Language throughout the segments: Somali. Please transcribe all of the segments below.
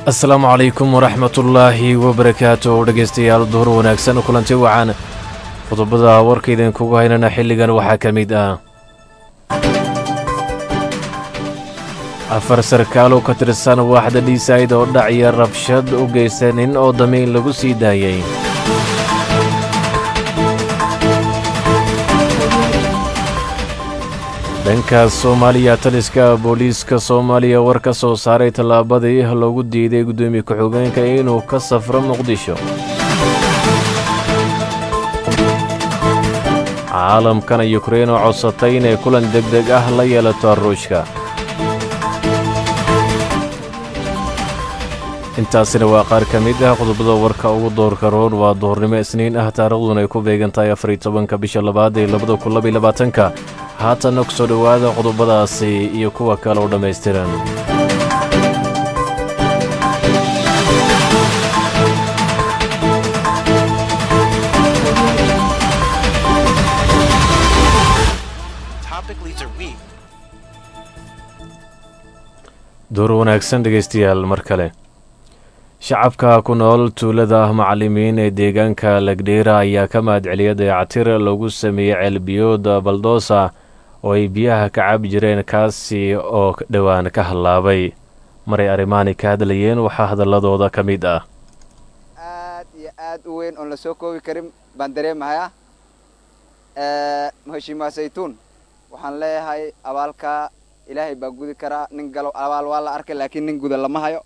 asalaamu calaykum waraxmatullaahi wabarakaatu dhegaystayaal duhur wanaagsan kulanti wacan qodobada warka idinkugu haynana xilligan waxaa ka mid ah afar sarkaal oo ka tirsan waaxda dhiisayd oo dhacya rabshad u geysta nin oo damiin lagu sii daayey dhankaas soomaaliya taliska booliiska soomaaliya war ka soo saaray tallaabadii loogu diiday guddoomiye ku-xigeenka inuu ka safro muqdisho caalamkana yukrein oo codsatay inay kulan deg deg ah la yeelato ruushka intaasina waa qaar ka mid ah qodobada warka ugu doorka roon waa duhurnimo isniin ah taariikhduna ay ku beegan tahay afariy tobanka bisha labaad ee labada kun labaiy labaatanka haatanna ku soo dhowaada qodobadaasi iyo kuwa kale oo dhammaystiran door wanaagsan dhegaystayaal mar kale shacabka ku nool tuulada macallimiin ee deegaanka lagdheera ayaa ka mahadceliyay dayactir lagu sameeyey ceelbiyooda baldoosa oo ay biyaha ka cabi jireen kaasi oo dhowaan ka hallaabay maray arrimaani ka hadlayeen waxaa hadalladooda ka mid ah aad iyo aad u weyn oon la soo koobi karin baan dareemahayaa maheshiimaa saytuun waxaan leeyahay abaalka ilaahay baa gudi karaa nin galo abaal waa la arkay laakiin nin guda lama hayo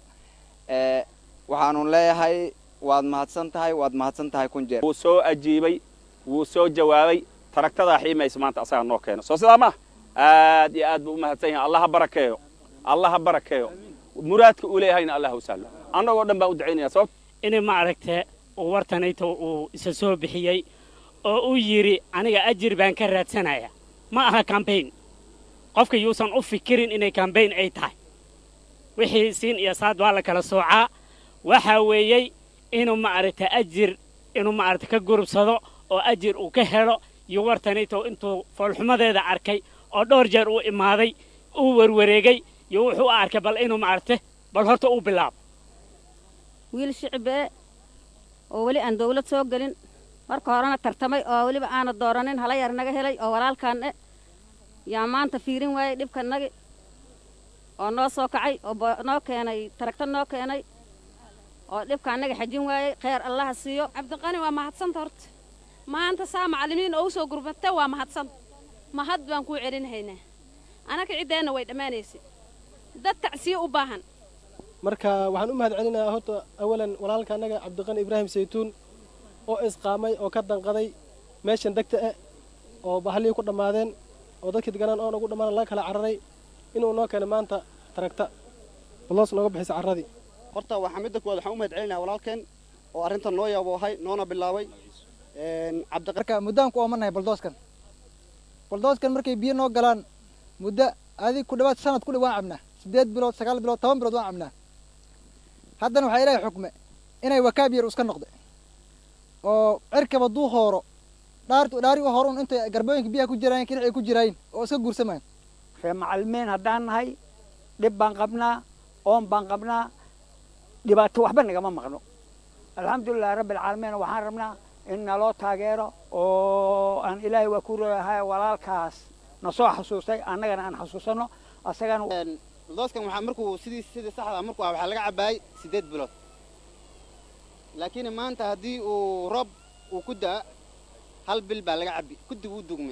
waxaanun leeyahay waad mahadsan tahay waad mahadsan tahay kun jeer wuu soo ajiibay wuu soo jawaabay taragtadaa xiimaysa maanta asagaa noo keeno soo sidaa ma aad iyo aad buu u mahadsan yahay allah ha barakeeyo allah ha barakeeyo muraadka uu leeyahayna allah u sahlo annagoo dhan baan u ducaynaya sababta inay maaragtee uu wartanayto uu isa soo bixiyey oo uu yidhi aniga ajir baan ka raadsanaya ma aha kambayn qofka yuusan u fikirin inay kambayn ay tahay wixii siin iyo saad waa la kala soocaa waxaa weeyey inuu maaragta ajir inuu maaragta ka gurubsado oo ajir uu ka helo iyo wartanayto intuu foolxumadeeda arkay oo dhowr jeer uu imaaday uu werwareegay iyo wuxuu u arkay bal inuu maaragta bal horta uu bilaabo wiil shicibee oo weli aan dawlad soo gelin marka horena tartamay oo weliba aana dooranin hala yar naga helay oo walaalkaan e yaa maanta fiirin waayey dhibkanagi oo noo soo kacay oo noo keenay taragta noo keenay oo dhibka annaga xajin waayey kheyr allaha siiyo cabdiqani waa mahadsanta horta maanta saa macallimiin oo u soo gurbata waa mahadsanta mahad baan kuu celinhaynaa anaka ciddeenna way dhammaanaysay dad tacsiye u baahan marka waxaan u mahad celinayaa horta awalan walaalka annaga cabdiqani ibraahim saytuun oo isqaamay oo ka danqaday meeshan degta eh oo bahalihii ku dhammaadeen oo dadkii deganaan oon ugu dhammaan laga kala cararay inuu noo keenay maanta taragta baloos nooga bixisa carradii horta waxaa midda kuwaad waxaan u mahad celinaya walaalkeen oo arrintan noo yaaboohay noona bilaabay marka muddaan ku oomanahay baldooskan baldooskan markay biyo noo galaan muddo adig ku dhawaad sanad ku dhow waan cabnaa siddeed bilood sagaal bilood toban bilood waan cabnaa haddana waxaa ilaahay xukme inay wakaab yar iska noqda oo cirkaba duu hooro dhaartu dhaari u horun intay garbooyinka biyaha ku jiraayen kinacay ku jiraayin oo iska guursamayan ree macallimiin haddaan nahay dhib baan qabnaa oon baan qabnaa dhibaato waxba nagama maqno alxamdulilahi rabbi alcaalamiin waxaan rabnaa in naloo taageero oo aan ilaahay waa ku leeyahay walaalkaas na soo xasuustay annagana aan xasuusanno asagana baldooskan waxaa markuu sidii sidii saxda markuu ah waxaa laga cabaayay siddeed bilood laakiin maanta haddii uu roob uu ku da'a hal bil baa laga cabbi kudib uu dugmay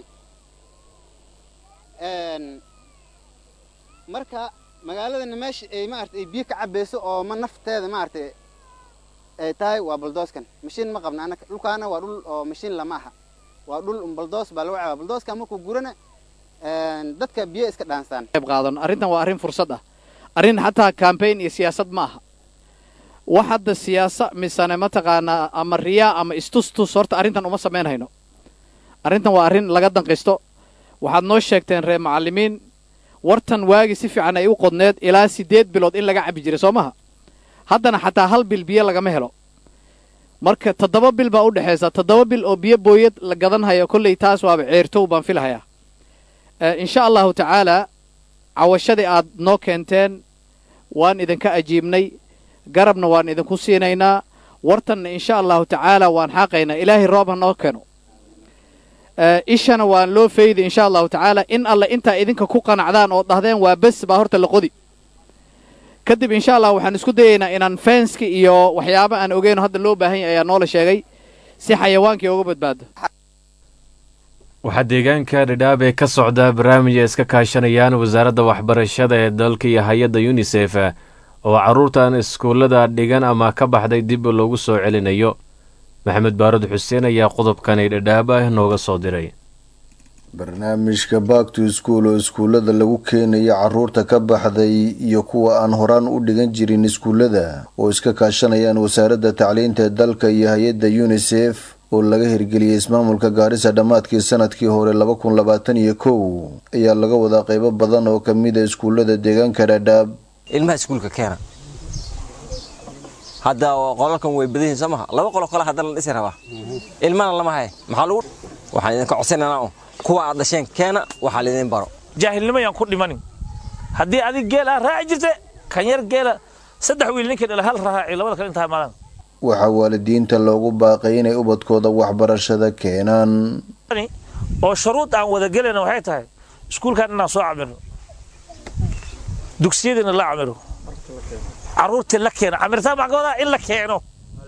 marka magaaladana meesha ay maarata ay biyo ka cabbayso oo ma nafteeda maaragtay ay tahay waa baldooskan mashiin ma qabna anaka dhulkaana waa dhul oo mashiin lama aha waa dhul baldoos baa lagu cabaa baldooskan markuu gurana dadka biyo iska dhaansaan qayb qaadano arrintan waa arrin fursad ah arrin xataa kambayn iyo siyaasad ma aha wax hadda siyaasa misane mataqaanaa ama riyaa ama istustus horta arrintan uma samaynhayno arrintan waa arrin laga danqisto waxaad noo sheegteen reer macallimiin wartan waagi si fiican ay u qodneed ilaa siddeed bilood in laga cabbi jiray soo maha haddana xataa hal bil biyo lagama helo marka toddoba bil baa u dhexaysa toddoba bil oo biyo booyad la gadanhayo kolley taas waaba ceertow baan filahayaa insha allahu tacaalaa cawashadii aad noo keenteen waan idinka ajiibnay garabna waan idinku siinaynaa wartanna insha allahu tacaala waan xaaqaynaa ilaahay roob ha noo keeno ishana waan loo faydi insha allahu tacaala in alle intaa idinka ku qanacdaan oo dhahdeen waa bes baa horta la qodi kadib insha allah waxaan isku dayaynaa inaan fenski iyo waxyaaba aan ogeyno hadda loo baahan yahay ayaa noola sheegay si xayawaankii uga badbaado waxaa deegaanka dhadhaabee ka socda barnaamij ay iska kaashanayaan wasaaradda waxbarashada ee dalka iyo hay-adda yunisef oo carruurtan iskuullada dhigan ama ka baxday dib loogu soo celinayo maxamed baarud xuseen ayaa qodobkani dhadhaab ah nooga soo diray barnaamijka back to school oo iskuullada lagu keenayo carruurta ka baxday iyo kuwa aan horaan u dhigan jirin iskuullada oo iska kaashanayaan wasaaradda tacliinta ee dalka iyo hay-adda yunisef oo laga hirgeliyey ismaamulka gaarisa dhammaadkii sanadkii hore laba kun labaatan iyo kow ayaa laga wadaa qeybo badan oo kamid a iskuullada deegaanka dhadhaab ilmaha iskuulka keena hadda qolalkan way badan yihiin soo maha laba qolo kale hadda la dhisi rabaa ilmana lama haye maxaa lagu waxaan idinka codsanaynaa kuwa aad dhasheen keena waxaa laydin baro jaahilnimo yaan ku dhimanin haddii adig geel ah raaci jirte kan yar geela saddex wiil ninkii dhala hal raaci labada kale intaa maalan waxaa waalidiinta loogu baaqay inay ubadkooda waxbarashada keenaan oo shuruud aan wada gelayna waxay tahay iskuulkan inaan soo camiro dugsiyadiina la camiro carruurtii la keeno camirtaan baan ka wadaa in la keeno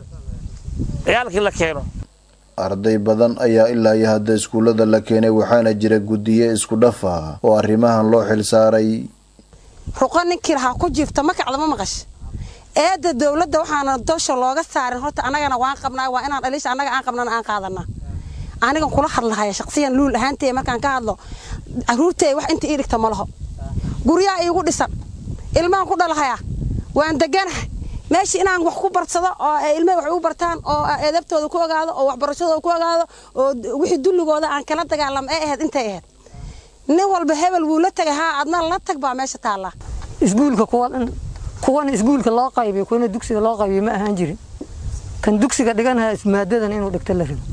ciyaalkii la keeno arday badan ayaa ilaa iyo hadda iskuullada la keenay waxaana jira guddiye isku dhaf ah oo arrimahan loo xilsaaray ruqo ninkii lahaa ku jiifta makacda ma maqash eedda dowladda waxaana dosha looga saarin horta annagana waan qabnaa waa inaan dhaliisha annaga aan qabnana aan qaadanaa anigan kula hadlahaya shaqsiyan luul ahaantee markaan ka hadlo carruurtay wax inta ii dhigta ma laho guryaha iigu dhisan ilmahan ku dhalahayaa waan deganahay meeshii inaan wax ku barsado oo ilmaha wax ugu bartaan oo edabtooda ku ogaado oo waxbarashadooda ku ogaado oo wixii dulligooda aan kala dagaalamo ee ahayd intay ahayd nin walba hebel wuu la tegay haa adna la tag baa meesha taallaa iskuulka kuwan kuwan iskuulka loo qaybiyo kuwana dugsiga loo qaybiyo ma ahaan jirin kan dugsiga dhiganaya maadadan inuu dhigto la rabo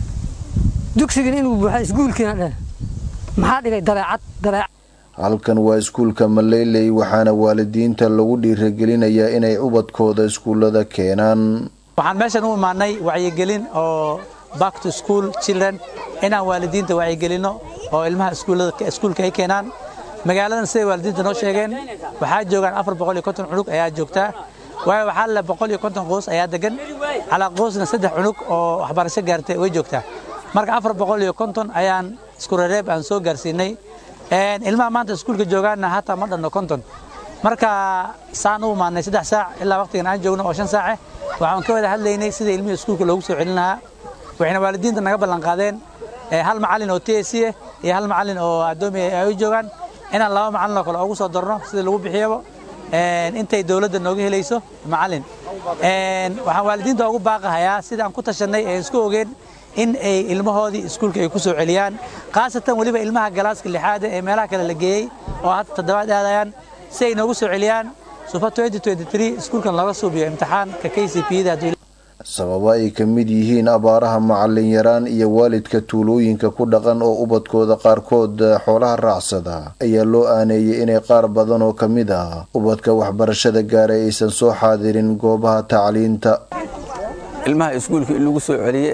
dugsigan inuu buuxa iskuulkiina dheh maxaa dhigay dabeecad dabeecad halkan waa iskuulka maleyley waxaana waalidiinta lagu dhiiragelinayaa inay ubadkooda iskuullada keenaan waxaan meeshan u imaanay wacyigelin oo back to school children inaan waalidiinta wacyigelinno oo ilmaha iskuulka ay keenaan magaaladan siday waalidiinta noo sheegeen waxaa joogaan afar boqol iyo konton cunug ayaa joogtaa waayo waxaa le boqol iyo konton qoys ayaa degan calaa qoysna saddex cunug oo waxbarasho gaartay way joogtaa marka afar boqol iyo konton ayaan isku rereeb aan soo gaarsiinay ilmaha maanta iskuulka joogaanna hataa ma dhanno konton marka saan u imaanay saddex saac ilaa waqtigan aan joogno oo shan saace waxaan ka wada hadlaynay sida ilmihii iskuulka loogu soo celin lahaa waxayna waalidiinta naga ballan qaadeen hal macallin oo t s c iyo hal macallin oo addoomi ay u joogaan inaan laba macallin oo kale ugu soo darno sida lagu bixiyaba intay dowladda nooga helayso macallin waxaan waalidiinta ugu baaqahayaa sida aan ku tashanay ee isku ogeen in ay ilmahoodii iskuulka ay ku soo celiyaan khaasatan weliba ilmaha galaaska lixaada ee meelaha kale la geeyey oo hadda toddobaad aadayaan si ay noogu soo celiyaan sufa iskuulkan looga suubiyo imtixaanka k c p-da sababo ay ka mid yihiin abaaraha macallin yaraan iyo waalidka tuulooyinka ku dhaqan oo ubadkooda qaarkood xoolaha raacsada ayaa loo aaneeyey inay qaar badan oo ka mid ah ubadka waxbarashada gaaray aysan soo xaadirin goobaha tacliinta ilmaha iskuulka in lagu soo celiye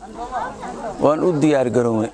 waan u diyaargarownay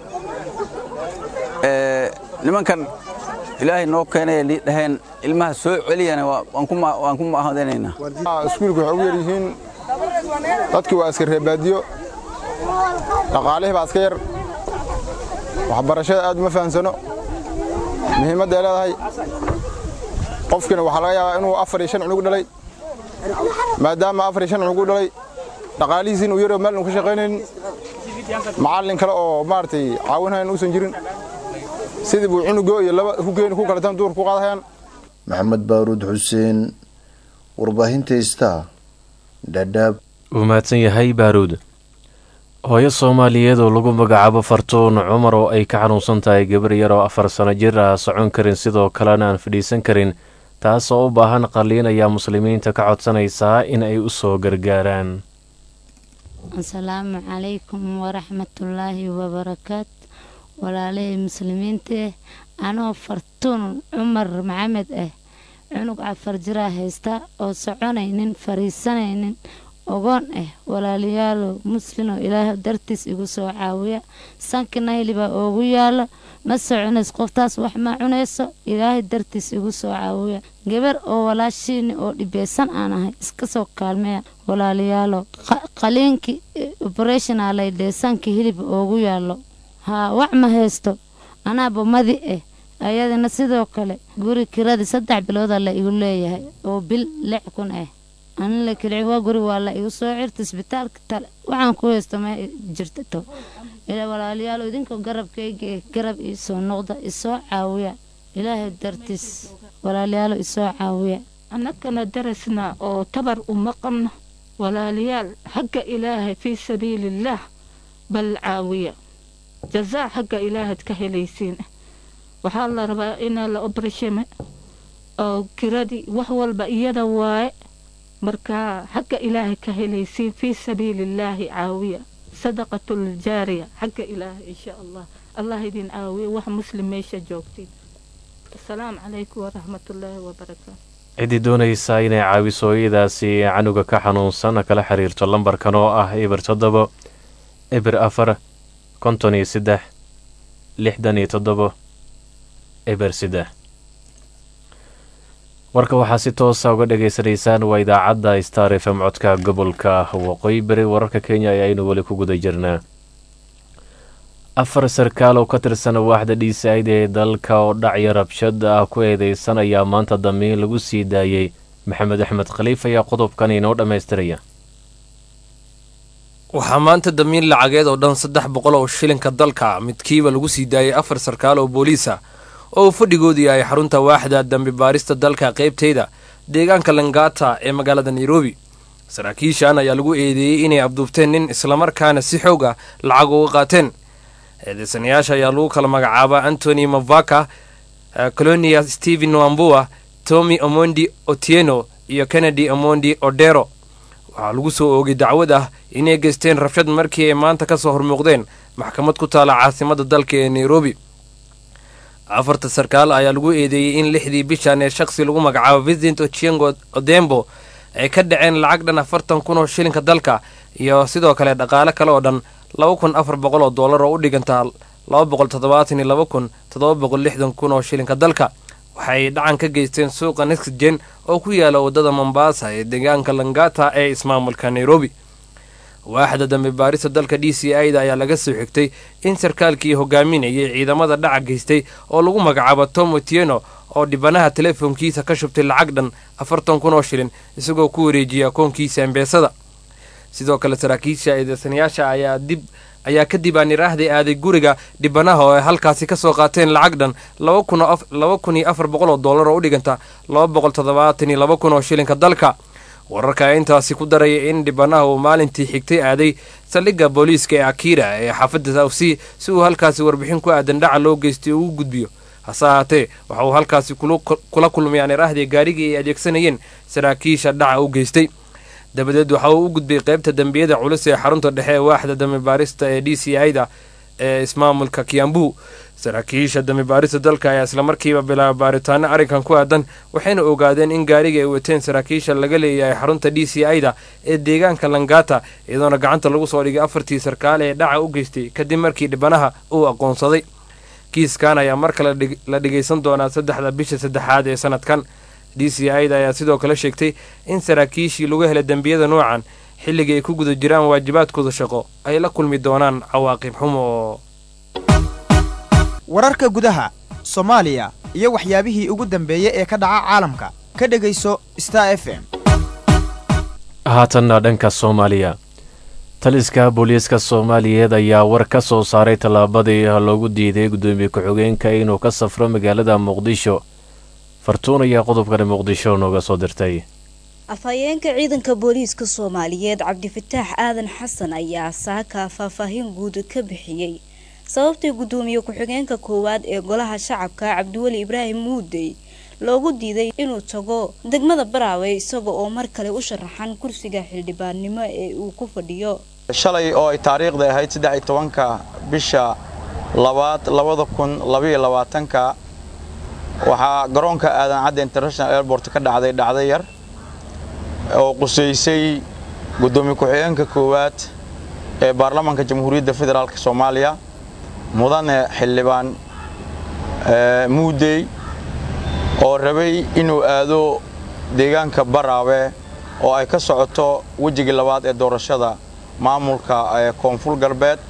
nimankan ilaahay noo keenaya lii dhaheen ilmaha soo celiyana waan ku mahadinaynaa iskuulka waxay ugu yar yihiin dadkii waa iska reebaadiyo dhaqaalihii baa iska yar waxbarashada aad uma fahamsano muhiimadda ay leedahay qofkiina waxaa laga yaabaa inuu afar iyo shan cunug dhalay maadaama afar iyo shan cunug u dhalay dhaqaalihiisiin uu yaroo meel uu ka shaqaynaynin macallin kale oo maaragtay caawinhayan uusan jirin sidii buu cunugo iyo laba ku geeni ku kaletan duur ku qaadahayaan maxamed baaruud xuseen warbaahinta star dhadhaab wuu mahadsan yahay baaruud hooyo soomaaliyeed oo lagu magacaabo fartuun cumar oo ay ka xanuunsan tahay gabar yar oo afar sano jir ah socon karin sidoo kalena aan fadhiisan karin taas oo u baahan qalliin ayaa muslimiinta ka codsanaysaa in ay u soo gargaaraan asalaamu calaykum waraxmatullaahi wabarakaat walaalihii muslimiinta ah anoo fartuun cumar maxamed ah cunug afar jiraa haysta oo soconaynin fariisanaynin ogoon ah walaalayaalow muslinoo ilaah dartiis igu soo caawiya sanki nayli baa oogu yaalo ma soconays qoftaas wax ma cunayso ilaahay dartiis igu soo caawiya gabar oo walaashiini oo dhibeysan aan ahay iska soo kaalmeeya walaalayaalow qaliinkii oberetionalay dhee sanki hilib oogu yaalo haa wax ma haysto anaaba madi ah ayadana sidoo kale guri kiradii saddex biloodaa la igu leeyahay oo bil lix kun ah anin la kelici waa guri waa la igu soo cirta isbitaalka tale waxaan ku haysto ma jirto ila walaalayaal idinka garabkayga ee garab iisoo noqda isoo caawiya ilaahay dartiis walaalayaal isoo caawiya annagana darasna oo tabar uma qabno walaalayaal xagga ilaahay fii sabiilillaah bal caawiya jazaa xagga ilaahaad ka helaysiin waxaa la rabaa inaa la obreshame oo kiradii wax walba iyada waaye marka xagga ilaahay ka helaysiin fii sabiilillaahi caawiya sadaqatuljaariya xagga ilaahay insha allah allah idin caawiya wax muslim meesha joogtiin asalaamu calaykum waraxmatullaahi wabarakaatu ciddii doonaysa inay caawiso hooyadaasi canuga ka xanuunsan kala xiriirto lambarkan oo ah eber toddobo eber afar konton iyo saddex lixdan iyo toddobo eber saddex warka waxaa si toosa uga dhagaysanaysaan waa idaacadda star f m codka gobolka waqooyi bari wararka kenya ayaaynu weli ku guda jirnaa afar sarkaal oo ka tirsan waaxda dhiisayd ee dalka oo dhacyo rabshad ah ku eedeysan ayaa maanta damiin lagu sii daayey maxamed axmed khaliif ayaa qodobkan inoo dhammaystiraya waxaa maanta damiin lacageed oo dhan saddex boqol oo shilinka dalka midkiiba lagu sii daayay afar sarkaal oo booliisa oo uu fadhigoodu yahay xarunta waaxda dambi baarista dalka qaybteyda deegaanka langata ee magaalada nairobi saraakiishan ayaa lagu eedeeyey inay abduubteen nin islamarkaana si xoog ah lacag uga qaateen eedeysanayaasha ayaa lagu kala magacaabaa antony mavaka colonia stephen wambua tommy omondi otieno iyo kennedy omondi odero waxaa lagu soo oogay dacwad ah inay geysteen rabshad markii ay maanta ka soo hormuuqdeen maxkamad ku taala caasimadda dalka ee nairobi afarta sarkaal ayaa lagu eedeeyey in lixdii bishan ee shakhsi lagu magacaabo vincent ochiengo odembo ay ka dhaceen lacag dhan afartan kun oo shilinka dalka iyo sidoo kale dhaqaale kale oo dhan laba kun afar boqol oo dollar oo u dhigantaa laba boqol toddobaatan iyo laba kun toddoba boqol lixdan kun oo shilinka dalka waxay dhacan ka geysteen suuqa nextgen oo ku yaala waddada mombasa ee deegaanka langata ee ismaamulka nairobi waaxda dambi baarista dalka d c i da ayaa laga soo xigtay in sarkaalkii hogaaminayay ciidamada dhaca geystay oo lagu magacaabo tom otieno oo dhibanaha telefoonkiisa ka shubtay lacag dhan afartan kun oo shilin isagoo ku wareejiyay akoonkiisa embeesada sidoo kale saraakiisha eedeysanayaasha ayaa dib ayaa kadib aan iraahday aaday guriga dhibanaha oo ay halkaasi ka soo qaateen lacag dhan laba kun iyo afar boqol oo dollar oo u dhiganta laba boqol toddobaatan iyo laba kun oo shilinka dalka wararka ayaa intaasi ku daraya in dhibanaha uu maalintii xigtay aaday saldhigga booliiska ee akira ee xaafadda sawsi si uu halkaasi warbixin ku aadan dhaca loo geystay ugu gudbiyo hase ahaatee waxa uu halkaasi kula kulmay aan iraahday gaarigii ay adeegsanayeen saraakiisha dhaca u geystay dabadeed waxa uu u gudbay qaybta dembiyada culus ee xarunta dhexe ee waaxda dambi baarista ee d c i da ee ismaamulka kiambu saraakiisha dambi baarista dalka ayaa islamarkiiba bilaaba baaritaano arrinkan ku aadan waxayna ogaadeen in gaariga ay wateen saraakiisha laga leeyahay xarunta d c i da ee deegaanka langata iyadoona gacanta lagu soo dhigay afartii sarkaal ee dhaca u geystay kadib markii dhibanaha uu aqoonsaday kiiskan ayaa mar kale la dhigaysan doonaa saddexda bisha saddexaad ee sanadkan d c i da ayaa sidoo kale sheegtay in saraakiishii lagu helay dembiyada noocan xilligii ay ku guda jiraan waajibaadkooda shaqo ay la kulmi doonaan cawaaqib xumo oo wararka gudaha soomaaliya iyo waxyaabihii ugu dambeeyey ee ka dhaca caalamka ka dhegayso star f m haatanna dhanka soomaaliya taliska booliiska soomaaliyeed ayaa war ka soo saaray tallaabadii loogu diiday guddoomiye ku-xigeenka inuu ka safro magaalada muqdisho fartuun ayaa qodobkani muqdisho nooga soo dirtay afhayeenka ciidanka booliiska soomaaliyeed cabdifataax aadan xasan ayaa saaka faahfaahin guud ka bixiyey sababtii guddoomiye ku-xigeenka koowaad ee golaha shacabka cabdiweli ibraahim muudey loogu diiday inuu tago degmada baraawe isaga oo mar kale u sharaxan kursiga xildhibaannimo ee uu ku fadhiyo shalay oo ay taariikhda ahayd saddex iyo tobanka bisha labaad labada kun labaiyo labaatanka waxaa garoonka aadan cadde international airport ka dhacday dhacdo yar oo qusaysay guddoomiye ku-xigeenka koowaad ee baarlamaanka jamhuuriyadda federaalk soomaaliya mudane xildhibaan muudey oo rabay inuu aado deegaanka baraawe oo ay ka socoto wejigii labaad ee doorashada maamulka koonfur galbeed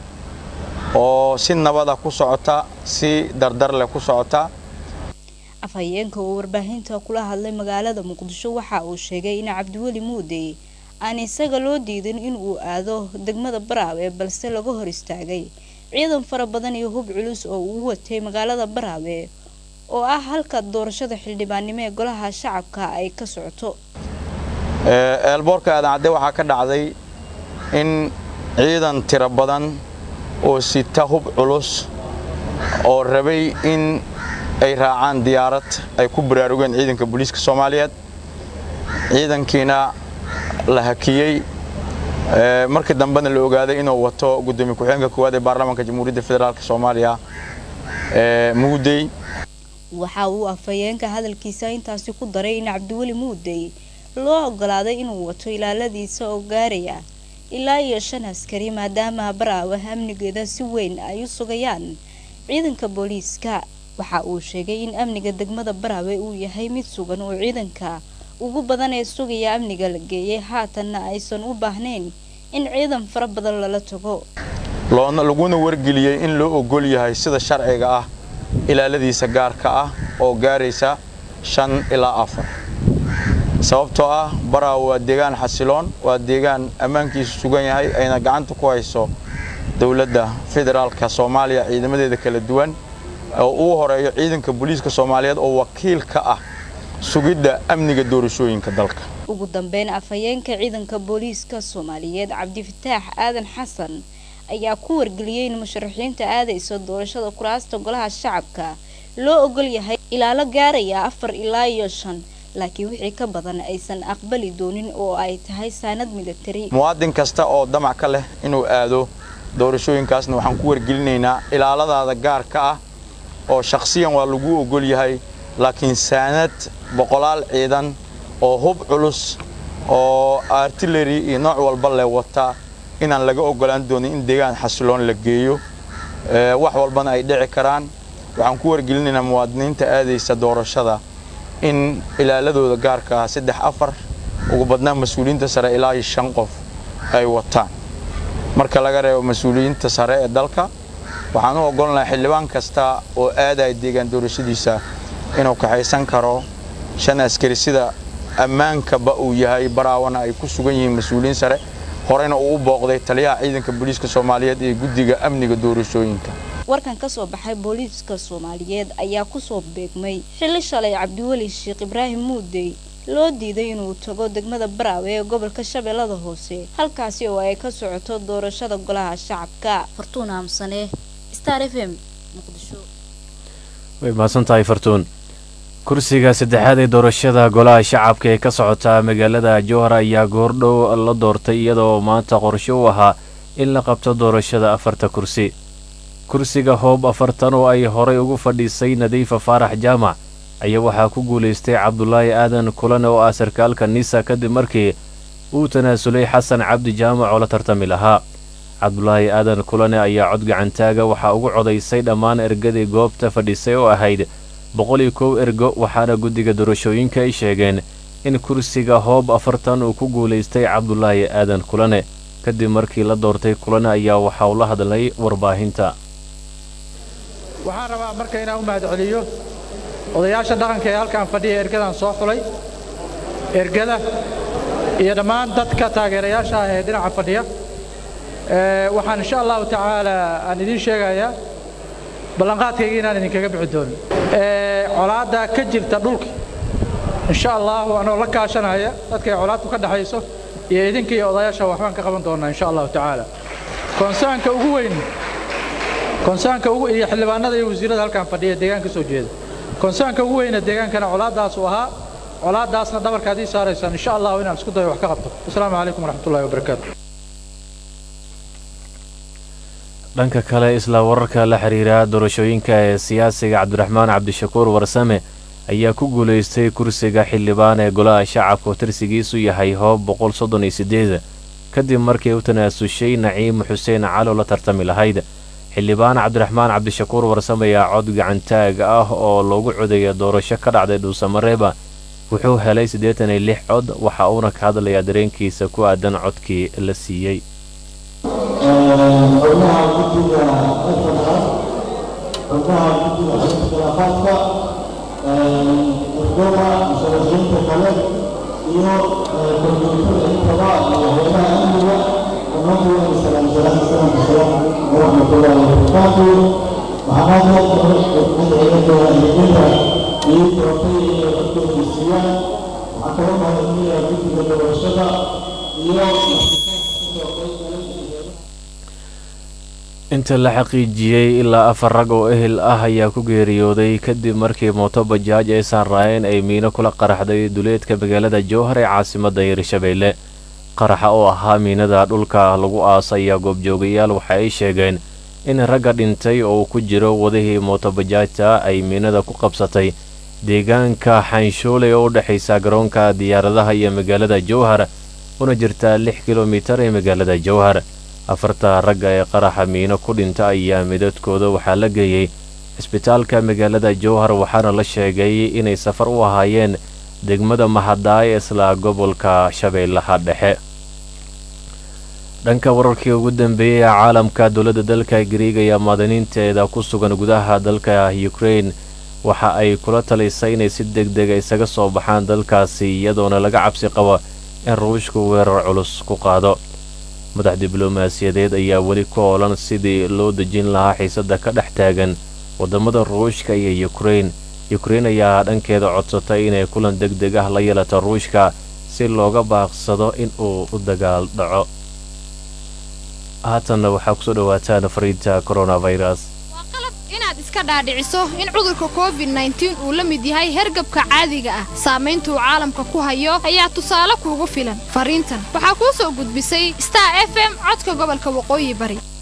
oo si nabada ku socota si dardar leh ku socota afhayeenka oo warbaahinta kula hadlay magaalada muqdisho waxa uu sheegay in cabdiweli muudey aan isaga loo diidin inuu aado degmada baraawe balse laga hor istaagay ciidan fara badan iyo hub culus oo uu watay magaalada baraawe oo ah halka doorashada xildhibaannimo ee golaha shacabka ay ka socoto eelboorka aadan cadde waxaa ka dhacday in ciidan tiro badan oo sita hub culus oo rabay in ay raacaan diyaarad ay ku baraarugeen ciidanka booliiska soomaaliyeed ciidankiina la hakiyey markii dambena la ogaaday inuu wato guddoomiye ku-xigeenka koowaad ee baarlamaanka jamhuuriyadda federaalk soomaaliya muudey waxa uu afhayeenka hadalkiisa intaasi ku daray in cabdiweli muudey loo ogolaaday inuu wato ilaaladiisa oo gaaraya ilaa iyo shan askari maadaama baraawe amnigeeda si weyn ay u sugayaan ciidanka booliiska waxa uu sheegay in amniga degmada baraawe uu yahay mid sugan oo ciidanka ugu badan ee sugaya amniga la geeyay haatanna aysan u baahnayn in ciidan fara badan lala tago loona laguna wargeliyey in loo ogol yahay sida sharciga ah ilaaladiisa gaarka ah oo gaaraysa shan ilaa afar sababtoo ah baraawe waa deegaan xasiloon waa deegaan ammaankiisu sugan yahay ayna gacanta ku hayso dowladda federaalka soomaaliya ciidamadeeda kala duwan oo uu horeeyo ciidanka booliiska soomaaliyeed oo wakiil ka ah sugidda amniga doorashooyinka dalka ugu dambeyn afhayeenka ciidanka booliiska soomaaliyeed cabdifataax aadan xasan ayaa ku wargeliyey in musharaxiinta aadaysa doorashada kuraasta golaha shacabka loo ogol yahay ilaalo gaaraya afar ilaa iyo shan laakiin wixii ka badan aysan aqbali doonin oo ay tahay saanad militari muwaadin kasta oo damac ka leh inuu aado doorashooyinkaasna waxaan ku wargelinaynaa ilaaladaada gaarka ah oo shakhsiyan waa lagu ogol yahay laakiin saanad boqolaal ciidan oo hub culus oo artillery iyo nooc walba leh wata inaan laga ogolaan doonin in deegaan xasiloon la geeyo wax walbana ay dhici karaan waxaan ku wargelinaynaa muwaadiniinta aadaysa doorashada in ilaaladooda gaarka ah saddex afar ugu badnaan mas-uuliyiinta sare ilaa iyo shan qof ay wataan marka laga reebo mas-uuliyiinta sare ee dalka waxaan u ogolnahay xildhibaan kasta oo aadaya deegaan doorashadiisa inuu kaxaysan karo shan askari sida ammaankaba uu yahay baraawana ay ku sugan yihiin mas-uuliyiin sare horeyna uu u booqday taliyaha ciidanka booliiska soomaaliyeed ee guddiga amniga doorashooyinka warkan ka soo baxay booliiska soomaaliyeed ayaa kusoo beegmay xilli shalay cabdiweli sheekh ibraahim muudey loo diiday inuu tago degmada baraawe ee gobolka shabeellada hoose halkaasi oo ay ka socoto doorashada golaha shacabka fartuun haamsane star f m muqdisho way mahadsan tahay fartuun kursiga saddexaad ee doorashada golaha shacabka ee ka socota magaalada jowhar ayaa goordhow la doortay iyadoo maanta qorshe u ahaa in la qabto doorashada afarta kursi kursiga hoob afartan oo ay horay ugu fadhiisay nadiifa faarax jaamac ayaa waxaa ku guulaystay cabdulaahi aadan kulane oo ah sarkaalka nisa kadib markii uu tanaasulay xasan cabdi jaamac oo la tartami lahaa cabdulaahi aadan kulane ayaa cod gacantaaga waxaa ugu codaysay dhammaan ergadii goobta fadhisay oo ahayd boqol iyo kow ergo waxaana guddiga doorashooyinka ay sheegeen in kursiga hoob afartan uu ku guulaystay cabdulaahi aadan kulane kadib markii la doortay kulane ayaa waxa uu la hadlay warbaahinta waxaan rabaa marka inaan u mahadceliyo odayaasha dhaqanka ee halkaan fadhiya ergadan soo xulay ergada iyo dhammaan dadka taageerayaasha ah ee dhinaca fadhiya waxaan insha allahu tacaala aan idiin sheegayaa ballanqaadkayga inaan idinkaga bixi doonin colaadda ka jirta dhulka insha allahu anoo la kaashanaya dadka ay colaaddu ka dhexayso iyo idinka iyo odayaasha waxbaan ka qaban doonaa insha allahu tacaala konsaanka ugu weyn konsaanka ugu iyo xildhibaanada iyo wasiirada halkaan fadhiya deegaanka soo jeeda konsaanka ugu weyna deegaankana colaaddaas uu ahaa colaaddaasna dhabarkaad ii saaraysaan insha allahu inaan isku dayo wax ka qabto asalaamu calaykum waraxmatullahi wabarakaatu dhanka kale isla wararka la xiriira doorashooyinka ee siyaasiga cabdiraxmaan cabdishakuur warsame ayaa ku guulaystay kursiga xildhibaan ee golaha shacabka oo tirsigiisu yahay hoob boqol soddon iyo sideed kadib markii u tanaasushay naciim xuseen calo la tartami lahayd xildhibaan cabdiraxmaan cabdishakuur warsame ayaa cod gacantaag ah oo loogu codaya doorasho ka dhacday dhuusamareeba wuxuu helay siddeetan iyo lix cod waxa uuna ka hadlayaa dareenkiisa ku aadan codkii la siiyey xubnaha guddiga afarka xubnaha guddiga xisbikhilaafaadka xukuma musharaxiinta kale iyo korjoogtada intaba iyo hayadaha amniga ummaddu ay salaamsalaan salaamka salaamu waraxmatullaahi wabarakaatu waxaan aad madciidada hidinta ii doortay inay codkooda siiyaan waxaan kala mahadcelinayaa guddiga doorashada iyo inta la xaqiijiyey ilaa afar rag oo ehel ah ayaa ku geeriyooday kadib markii mooto bajaaj ay saaraayeen ay miino kula qaraxday duleedka magaalada jowhar ee caasimadda hirshabeelle qaraxa oo ahaa miinada dhulka lagu aasaya goobjoogayaal waxa ay sheegeen in ragga dhintay oo ku jiro wadihii mooto bajaajta ay miinada ku qabsatay deegaanka xanshuule oo u dhexaysa garoonka diyaaradaha iyo magaalada jowhar una jirtaa lix kilomitar ee magaalada jowhar afarta ragga ee qaraxa miino ku dhinta ayaa midadkooda waxaa la geeyey cisbitaalka magaalada jowhar waxaana la sheegay inay safar u ahaayeen degmada mahadaay isla gobolka shabeellaha dhexe dhanka wararkii ugu dambeeyey ee caalamka dowladda dalka griig ayaa muwaadiniinteeda ku sugan gudaha dalka ukrain waxa ay kula talisay inay si deg dega isaga soo baxaan dalkaasi iyadoona laga cabsi qabo in ruushku weerar culus ku qaado madax diblomaasiyadeed ayaa weli ku oolan sidii loo dejin lahaa xiisadda ka dhex taagan waddamada ruushka iyo yukrain yukrain ayaa dhankeeda codsatay inay kulan deg deg ah la yeelato ruushka si looga baaqsado in uu u dagaal dhaco haatanna waxaa kusoo dhawaataan fariinta coronavirus inaad iska dhaadhiciso in cudurka covid nteen uu la mid yahay hergabka caadiga ah saamaynta uu caalamka ku hayo ayaa tusaale kuugu filan fariintan waxaa kuu soo gudbisay star f m codka gobolka waqooyi bari